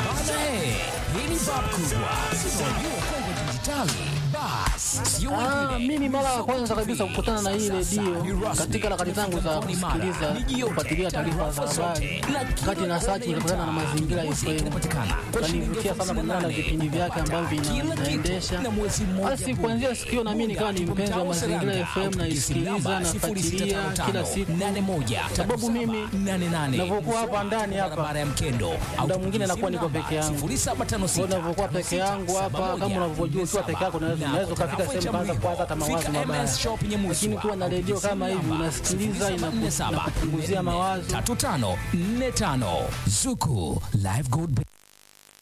Bana he, hii ni bab kubwa. Unajua Kongo Dijitali, bas sio Ah, wengine. mimi mara ya kwanza kabisa kukutana na hii redio katika harakati zangu za kusikiliza kufuatilia taarifa za habari, kati na search nilikutana na Mazingira FM, kanivutia sana kulingana na vipindi vyake ambavyo vina- inaendesha. Basi kuanzia siku hiyo na mimi nikawa ni mpenzi wa Mazingira FM, naisikiliza nafuatilia kila siku, sababu mimi navyokuwa hapa ndani hapa barabara ya Mkendo muda mwingine nakuwa niko peke yangu. Kwa hiyo unavyokuwa peke yangu hapa, kama unavyojua, ukiwa peke yako unaweza unaweza ukafika sehemu kaanza kuwaza hata mawazo mabaya, lakini ukiwa na redio kama hivi unasikiliza, inaku- inakupunguzia mawazo. tatu tano nne tano Zuku Live Gold